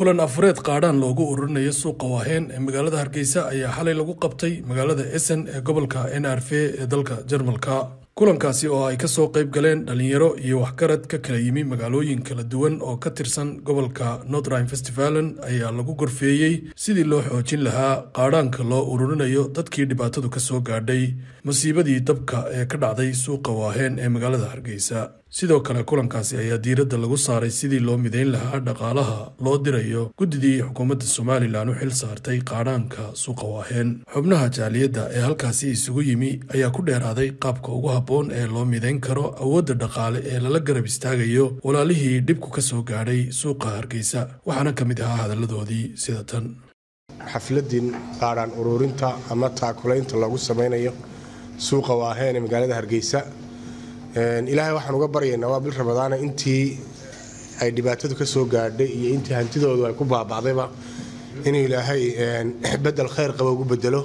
kulan afureed qaadhaan loogu ururinayo suuqa waaheen ee magaalada hargeysa ayaa xalay lagu qabtay magaalada essen ee gobolka n r v ee dalka jarmalka kulankaasi oo ay kasoo qayb galeen dhalinyaro iyo waxgarad ka kala yimi magaalooyin kala duwan oo ka tirsan gobolka northrine festivalen ayaa lagu gorfeeyey sidii loo xoojin lahaa qaadhaanka loo ururinayo dadkii dhibaatadu kasoo gaadhay masiibadii dabka ee ka dhacday suuqa waaheen ee magaalada hargeysa sidoo kale kulankaasi ayaa diiradda lagu saaray sidii loo mideyn lahaa dhaqaalaha loo dirayo guddidii xukuumadda somalilan u xil saartay qaadhaanka suuqa waaheen xubnaha jaaliyadda ee halkaasi isugu yimi ayaa ku dheeraaday qaabka ugu habboon ee loo mideyn karo awoodda dhaqaale ee lala garab istaagayo walaalihii dhibku ka soo gaadhay suuqa hargeysa waxaana ka mid ahaa hadalladoodii sida tan xafladin qaadhaan ururinta ama taakulaynta loogu samaynayo suuqa waaheen ee magaalada hargeysa ilaahay waxaan uga baryaynaa waa bil ramadaana intii ay dhibaatadu ka soo gaadhay iyo intii hantidoodu ay ku baaba'dayba inuu ilaahay bedel khayr qaba ugu bedelo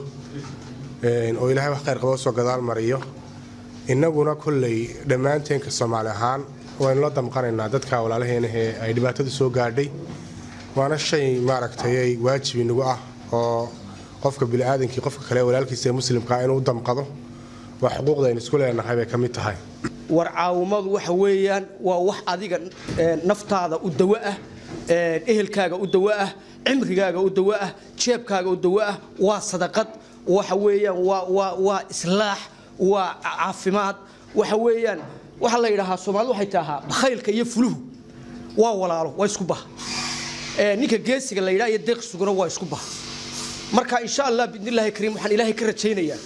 oo ilaahay wax khayr qaba usoo gadaal mariyo innaguna kolley dhammaanteenka soomaali ahaan waynu la damqanaynaa dadka walaalaheenahee ay dhibaatadu soo gaadhay waana shay maaragtay ay waajib inagu ah oo qofka biniaadankii qofka kale walaalkiisa ee muslimkaa inuu u damqado waa xuquuqda aynu isku leenahay bay ka mid tahay war caawimadu waxa weeyaan waa wax adiga naftaada u dawo ah ehelkaaga u dawo ah cimrigaaga u dawo ah jeebkaaga u dawo ah waa sadaqad waxa weeyaan waa islaax waa caafimaad waxa weeyaan waxaa la yidhaahaa soomaalida waxay tahaa bakhaylka iyo fuluhu waa walaalo waa isku baha ninka geesiga la yidhaha iyo deeq sugana waa isku baha marka insha allah biidnillahi kariim waxaan ilaahay ka rajaynayaa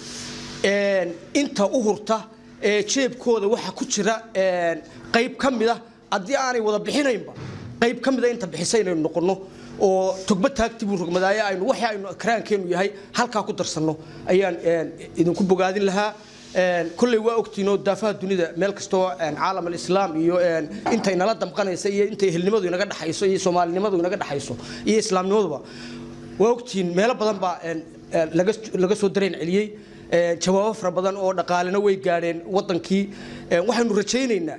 inta u hurta jeebkooda waxaa ku jira qayb ka mida haddii aanay wada bixinaynba qayb ka mida inta bixisa inaynu noqonno oo togba taagtibuu rogmadaaye aynu waxa aynu akraankeennu yahay halkaa ku darsanno ayaan idinku bogaadin lahaa kolley waa ogtiinoo daafaha dunida meel kastoo caalam alislaam iyo intay nala damqanaysa iyo intay ehelnimadu inaga dhexayso iyo soomaalinimadu inaga dhexayso iyo islaamnimaduba waa ogtihiin meelo badan baa laga soo dareen celiyey jawaabo fara badan oo dhaqaalena way gaadheen wadankii waxaynu rajaynaynaa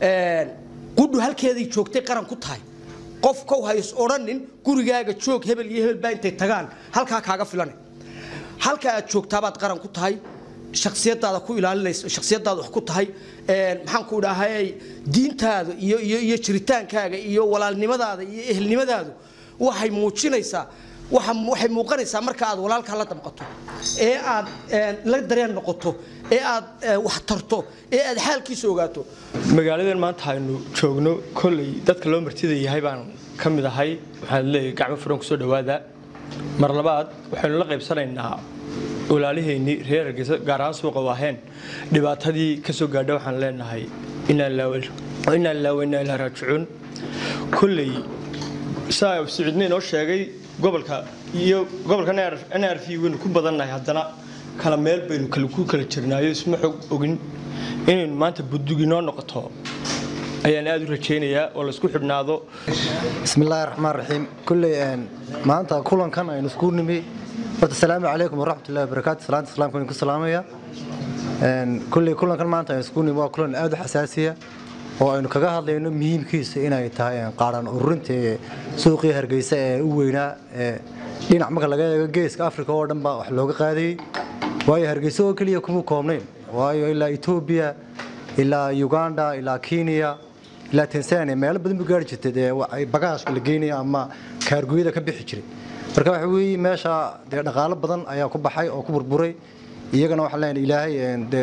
qudhu halkeeday joogtay qaran ku tahay qof kow hays odhanin gurigaaga joog hebel iyo hebel baa intay tagaan halkaa kaaga filane halka aad joogtaabaad qaran ku tahay shaksiyadaada ku ilaalinaysa shaksiyadaada wax ku tahay maxaan ku idhaahayay diintaada iyo iyo iyo jiritaankaaga iyo walaalnimadaada iyo ehelnimadaadu waxay muujinaysaa waxay muuqanaysaa marka aad walaalkaa la damqato ee aad la dareen noqoto ee aad wax tarto ee aad xaalkiisa ogaato magaaladan maanta aynu joogno kolley dadka loo martida yahay baan ka mid ahay waxaan leeyahay gacmo furan kusoo dhawaada mar labaad waxaynu la qaybsanaynaa walaaliheennii reer hargeysa gaar ahaan suuqa waaheen dhibaatadii ka soo gaadha waxaan leenahay inaa ilaa wainaa ilaa raajicuun kolley saa siciidna inoo sheegay gobolka iyo gobolka n r v waynu ku badannahay haddana kala meel baynu ku kala jirnaayo isma xog ogin inaynu maanta budug inoo noqoto ayaan aada u rajaynayaa oo laysku xidhnaado bismillaahi raxmaan raxiim kulley maanta kulankan aynu isku nimi horta asalaamu calaykum waraxmatullahi wabarakaatu salaanta islaamka idinku salaamaya kulley kulankan maanta aynu isku nimi waa kulan aada u xasaasiya oo aynu kaga hadlayno muhiimkiisa inay tahay qaadhaan ururinta suuqii hargeysa ee u weynaa dhinac marka laga eego geeska africa oo dhan baa wax looga qaadayey waayo hargeysa oo keliya kuma koobnayn waayo ilaa etoobiya ilaa uganda ilaa kenya ilaa tanzania meelo badan bu gaari jirtay dee bagaashka la geynaya ama kaargooyada ka bixi jiray marka waxa weeye meesha dee dhaqaalo badan ayaa ku baxay oo ku burburay iyagana waxaan leenahay ilaahay dee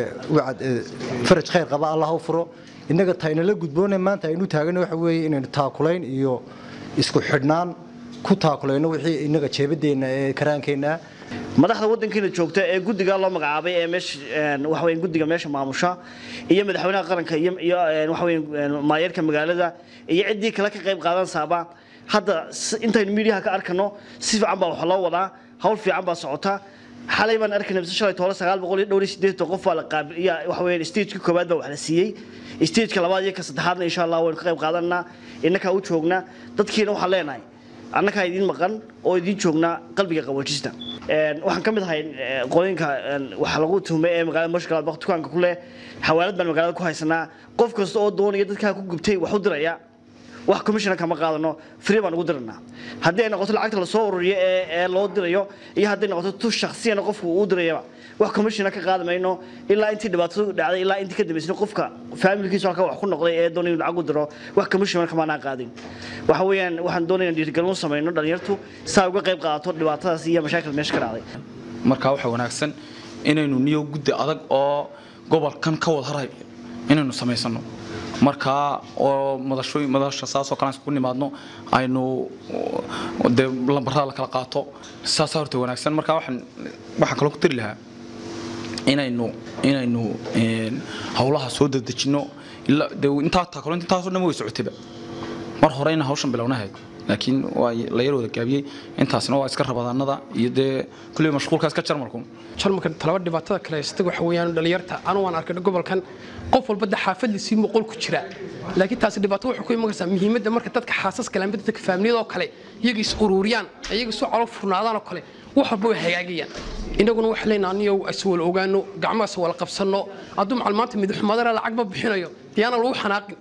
faraj khayr qaba allah u furo innaga taynala gudboona maanta aynu taagana waxa weeye inaynu taakulayn iyo isku xidhnaan ku taakulayno wixii innaga jeebadeenna ee karaankeenna madaxda wadankiina joogta ee guddiga loo magacaabay ee meesha waxa weyn guddiga meesha maamusha iyo madaxweynaha qaranka iyo iyo waxa weyn maayeerka magaalada iyo ciddii kale ka qayb qaadansaaba hadda intaynu miidiyaha ka arkano si fiican baa wax loo wadaa hawl fiican baa socota xalay baan arkaynay mise shalay toole sagaal boqol iyo dhowr iyo siddeetan qof baa la qaabil iyo waxa weeyaan stageka koowaad baa wax la siiyey stageka labaad iyo ka saddexaadna insha allah waynu ka qayb qaadanaa innakaa u joognaa dadkiina waxaan leenahay annagaa idiin maqan oo idiin joognaa qalbiga qaboojista waxaan ka mid ahay qooyinka waxa lagu tuhmay ee magaalada mashkala dukaanka ku leh xawaalad baan magaalada ku haysanaa qof kasta oo doonaya dadkaa ku gubtay wax u diraya wax commissiona kama qaadano free baan ugu diranaa haddii ay noqoto lacagta lasoo ururiyo ee ee loo dirayo iyo hadday noqoto tu shakhsiyana qofku uu dirayaba wax commissiona ka qaadi mayno ilaa intii dhibaatadu dhacday ilaa intii ka dambaysay qofka faamilkiisu halka wax ku noqday ee doonay inuu lacag u diro wax commissiona kamaanaa qaadin waxa weeyaan waxaan doonaya dhiirigelin u samayno dhalinyartu saa uga qayb qaadato dhibaatadaas iyo mashaakil meesha ka dhacday markaa waxaa wanaagsan inaynu niyo guddi adag oo gobolkan ka wada haray inaynu samaysano markaa oo madashooyin madasha saasoo kale aan isku nimaadno aynu dee lambarada la kala qaato saasaa horta wanaagsan markaa waxaan waxaan kaloo ku tiri lahaa inaynu inaynu howlaha soo dedejino ilaa dee intaa taakalo intaasoo dhan way socotayba mar hore inaan hawshan bilownahayd laakiin waa la yar wada gaabiyey intaasna waa iska rabadaanada iyo dee kulliba mashquulkaas ka jarmalku jarmalka talaba dhibaatada kale haysta waxa weeyaan dhalinyarta anu waan arkay gobolkan qof walba de xaafadliisii boqol ku jira laakiin taasi dhibaato waxay ku iman kartaa muhiimadda marka dadka xaasas kale amba dadka faamiliyada oo kale iyaga is ururiyaan iyaga isu calo furnaadaan oo kale wax walba way hagaagayaan inaguna waxaa leenaha aniyow is wala ogaano gacmahaas wala qabsanno hadduu macal maanta midxumadana lacag ma bixinayo diyaana lagu xanaaqin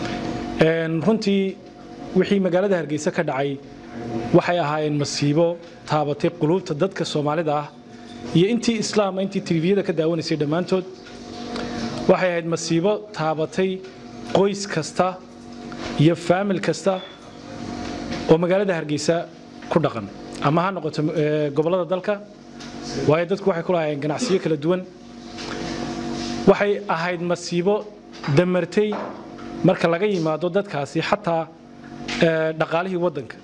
runtii wixii magaalada hargeysa ka dhacay waxay ahaayeen masiibo taabatay quluubta dadka soomaalida ah iyo intii islaama intii telefiyada ka daawanaysay dhammaantood waxay ahayd masiibo taabatay qoys kasta iyo faamil kasta oo magaalada hargeysa ku dhaqan ama ha noqoto gobollada dalka waayo dadku waxay ku lahaayeen ganacsiyo kala duwan waxay ahayd masiibo damartay marka laga yimaado dadkaasi xataa dhaqaalihii waddanka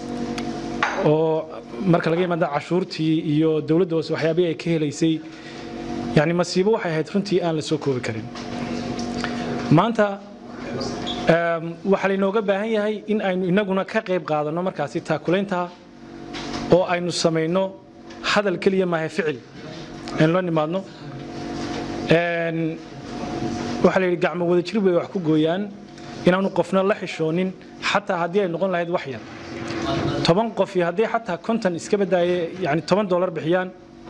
oo marka laga yimaado cashuurtii iyo dowladda hoose waxyaabihii ay ka helaysay yani masiibo waxay ahayd runtii aan la soo koobi karin maanta waxaa laynooga baahan yahay in aynu inaguna ka qayb qaadanno markaasi taakulaynta oo aynu samayno hadal keliya maaha ficil aynu la nimaadno waxaa la yidhi gacmo wada jir bay wax ku gooyaan inaanu qofna la xishoonin xataa haddii ay noqon lahayd wax yar toban qof iyo haddii xataa konton iska badaaye yani toban dollar bixiyaan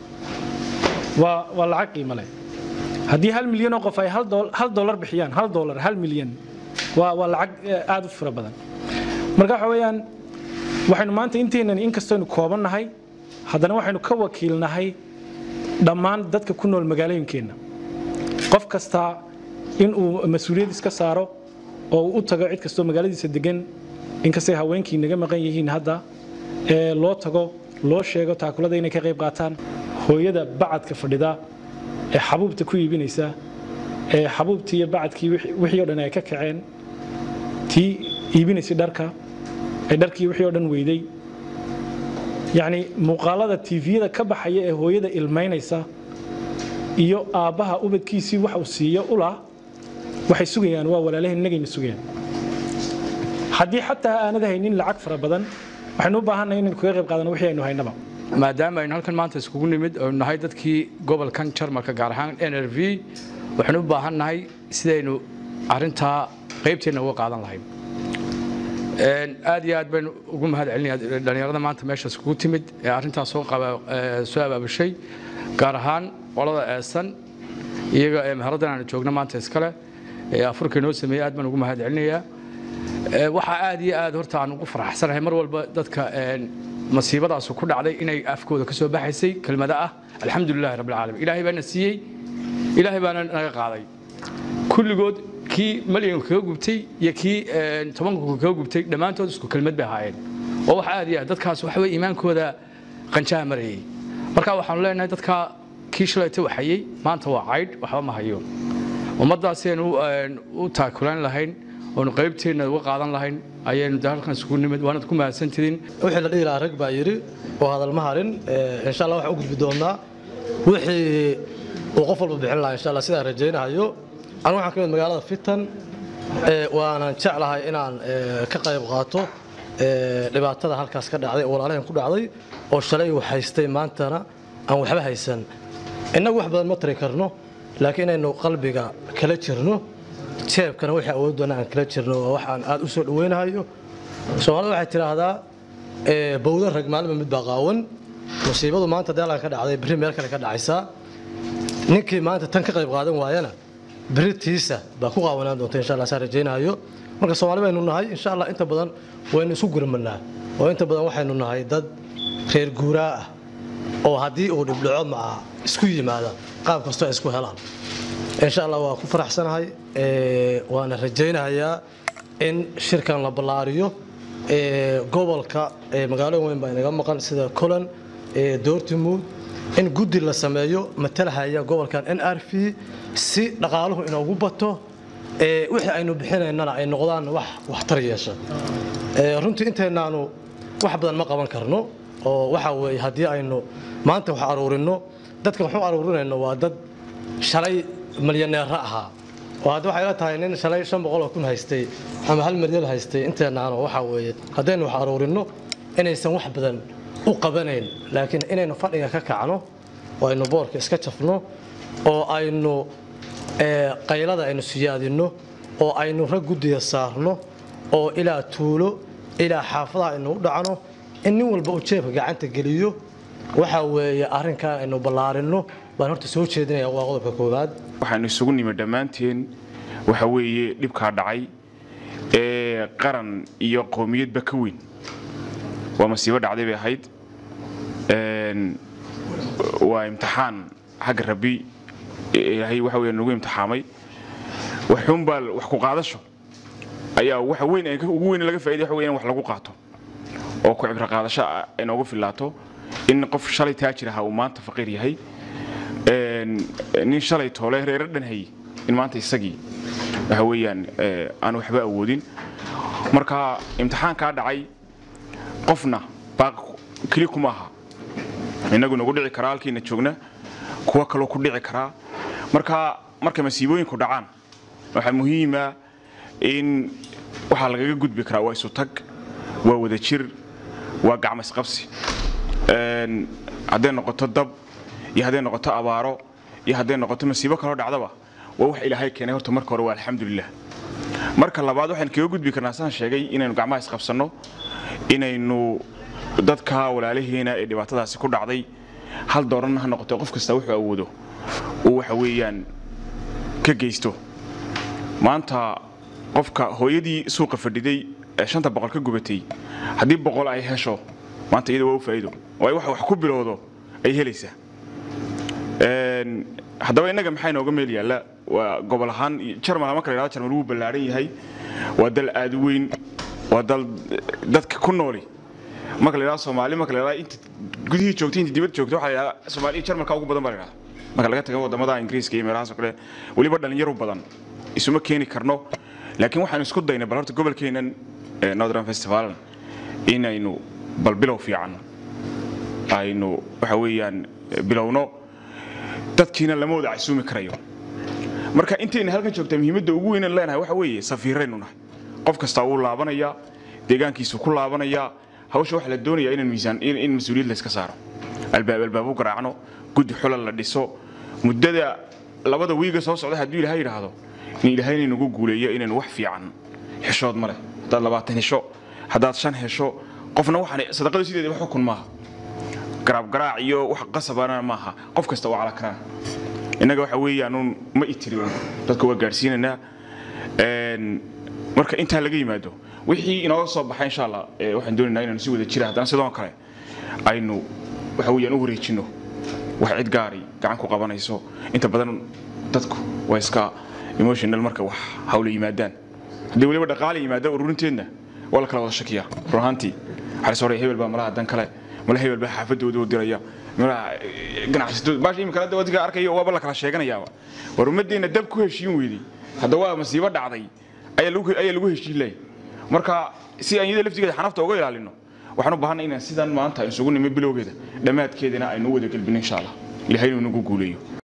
waa waa lacag qiimo leh haddii hal milyan oo qof ay hal dollar bixiyaan hal dollar hal milyan waa waa lacag aad u fara badan marka waxa weeyaan waxaynu maanta inteenan inkastaynu kooban nahay haddana waxaynu ka wakiilnahay dhammaan dadka ku nool magaalooyinkeenna qof kastaa inuu mas-uuliyad iska saaro oo uu u tago cid kastoo magaaladiisa degan inkastay haweenkii naga maqan yihiin hadda ee loo tago loo sheego taakulada inay ka qayb qaataan hooyada bacadka fadhida ee xabuubta ku iibinaysa ee xabuubtii iyo bacadkii wixii o dhan ay ka kaceen tii iibinaysay dharka ee dharkii wixii o dhan weyday yacni muuqaalada tiifiyada ka baxaya ee hooyada ilmaynaysa iyo aabbaha ubadkiisii wax uu siiyo ulah waxay sugayaan waa walaalaheen innagayna sugayaan haddii xataa aanad haynin lacag fara badan waxaynu u baahannahay inaynu kaga qayb qaadano wixii aynu haynaba maadaama aynu halkan maanta iskugu nimid oo nahay dadkii gobolkan jarmalka gaar ahaan n r v waxaynu u baahan nahay sidaynu arintaa qaybteenna uga qaadan lahayn aad iyo aad baynu ugu mahad celinaya dhallinyarada maanta meesha iskugu timid ee arrintaas soo soo abaabushay gaar ahaan qolada eesan iyaga ee meheraddan aanu joogno maanta iskale ee afurka inoo sameeyey aad baan ugu mahad celinayaa waxaa aad iyo aad horta aan ugu faraxsanahay mar walba dadka masiibadaasu ku dhacday inay afkooda ka soo baxaysay kelmada ah alxamdulilahi rabbilcaalamiin ilaahay baana siiyey ilaahay baana naga qaaday kulligood kii malyanka kaga gubtay iyo kii tobanka kaga gubtay dhammaantood isku kelmad bay ahaayeen oo wax aad iyo aad dadkaas waxa weye iimaankooda qanjaha marayay marka waxaanu leenahay dadka kii shalayta waxayey maanta waa caydh waxba ma hayo ummaddaasi aynu u taakulan lahayn oonu qaybteenna uga qaadan lahayn ayaynu de halkan isugu nimid waanad ku mahadsantidiin wixii la dhihi lahaa rag baa yidhi oo hadal ma harin insha allah waxaan u gudbi doonnaa wixii uu qof walba bixin lahaa insha allah sidaan rajaynahayo anu waxaan ka mid magaalada fitan waanan jeclahay inaan ka qayb qaato dhibaatada halkaas ka dhacday oo walaalaheen ku dhacday oo shalay uu haystay maantana aan waxba haysan innagu wax badan ma tari karno laakiin inaynu qalbiga kala jirno jeebkana wixii awooddoona aan kala jirno waa waxaan aad u soo dhawaynahayo soomaalida waxay tidhaahdaa bowda rag maalinba mid baa qaawan musiibadu maanta deelan ka dhacday berri meel kale ka dhacaysaa ninkii maanta tan ka qayb qaadan waayana berri tiisa baa ku qaawanaan doonta insha allah saan rajaynahayo marka soomaali baynu nahay insha allah inta badan waynu isu gurmanaa oo inta badan waxaynu nahay dad reer guuraa ah oo haddii uu dhibdhaco maca isku yimaada qaab kastoo ay isku helaan insha allah waa ku faraxsanahay waana rajaynayaa in shirkan la ballaariyo gobolka magaalooyin weyn baa inaga maqan sida colan doortimuud in guddi la sameeyo matalahaya gobolkan n r v si dhaqaaluhu inoogu bato wixii aynu bixinaynana ay noqdaan wax waxtar yeesha runtii intaynaanu wax badan ma qaban karno oo waxa weeye haddii aynu maanta wax aruurino dadka waxu aruurinayno waa dad shalay milyaneera ahaa oo hadda waxay la tahay nin shalay shan boqol oo kun haystay ama hal milyan haystay inteenaano waxa weeye haddaynu wax aruurino inaysan wax badan u qabanayn laakiin inaynu fadhiga ka kacno oo aynu boorka iska jafno oo aynu qaylada aynu siyaadinno oo aynu rag guddiga saarno oo ilaa tuulo ilaa xaafadaha aynu u dhacno in nin walba uu jeebka gacanta geliyo waxa weeye arrinkan aynu ballaarinno baan horta soo jeedinaya waa qodobka koowaad waxaanu isugu nimi dhammaanteen waxa weeye dhibkaa dhacay ee qaran iyo qowmiyadba ka weyn waa masiibo dhacday bay ahayd waa imtixaan xagga rabbi ilaahay waxa weeye nagu imtixaamay waxuunbaa wax ku qaadasho ayaa waxa weyn ugu weyn laga faa'iday waxa weeye in wax lagu qaato oo ku cibro qaadasho ay noogu filaato in qof shalay taajir ahaa uu maanta faqiir yahay nin shalay toole reero dhan hayay in maanta isagii waxa weeyaan aan waxba awoodin marka imtixaankaa dhacay qofna baaq keli kuma aha innagu nagu dhici karaa halkiina joogna kuwa kaloo ku dhici karaa marka markay masiibooyinku dhacaan waxaa muhiima in waxaa lagaga gudbi karaa waa isu tag waa wada jir waa gacmo isqabsi hadday noqoto dab iyo hadday noqoto abaaro iyo hadday noqoto masiibo kaloo dhacdaba waa wax ilaahay keenay horta marka hore waa alxamdulilah marka labaad waxaan kaga gudbi karnaa saan sheegay inaynu gacmaha isqabsanno inaynu dadka walaalaheena ee dhibaatadaasi ku dhacday hal dooranna ha noqoto qof kasta wuxuu awoodo uu waxa weeyaan ka geysto maanta qofka hooyadii suuqa fadhiday ee shanta boqol ka gubatay haddii boqol ay hesho maanta iyada waa u faa'iido waayo waxa wax ku bilowdo ay helaysaa haddaba innaga maxaa inooga meel yaalla waa gobol ahaan jarmal marka la yidhahdo jarmal wuu ballaaran yahay waa dal aad u weyn waa dal dadka ku nooli marka la yidhahdo soomaali marka la yidhahdo inta gudihii joogtay inta dibadda joogtay waxaa la yidhahdaa soomaali jarmalka ugu badan baa la yidhahdaa marka laga tago wadamada ingiriiska iyo meelahaas oo kale weliba dhallinyaro badan isuma keeni karno laakiin waxaanu isku daynay bal horta gobolkeenan northern festivalan inaynu bal bilow fiican aynu waxa weeyaan bilowno dadkiina lama wada casuumi karayo marka intayna halkan joogtaa muhiimadda ugu weynan leenahay waxa weeye safiiraynu nahay qof kastaa wuu laabanayaa deegaankiisu ku laabanayaa hawsha waxaa la doonayaa inaan miisaan in mas-uuliyad la iska saaro albaab albaab u garaacno guddi xulal la dhiso muddada labada wiiga soo socda hadduu ilaahay yidhaahdo in ilaahayna nagu guuleeyo inaynu wax fiican xishood ma leh haddaad labaatan hesho haddaad shan hesho qofna waxaan sadaqadu sideeda wax xukun maaha garaabgaraac iyo wax qasabana maaha qof kasta waa cala karaan innaga waxa weeyaanuun ma itiriyo dadka waa gaadhsiinaynaa marka intaa laga yimaado wixii inooga soo baxay insha allah waxaan doonaynaa inaanu si wada jira haddana sidoo kale aynu waxa weeyaan u wareejinno wax cid gaari gacan ku qabanayso inta badan dadku waa iska emotional marka wax hawla yimaadaan haddii weliba dhaqaale yimaada ururinteedna waa la kala wada shakiyaa run ahaantii xaris hore hebel baa malaha dan kale mala hebel baa xaafadooda u diraya malaha ganacsatooda baasha imika hadda wadiga arkayo waaba la kala sheeganayaaba war ummaddeena dab ku heshiin weydey hadda waa masiibo dhacday ayaa lagu ayaa lagu heshiin lahay marka si aan iyada laftigeeda xanafta uga ilaalino waxaan u baahanay inaan sidan maanta isugu nimo bilowgeeda dhammaadkeedana aynu u wada gelbino insha allah ilaahay inuu nagu guuleeyo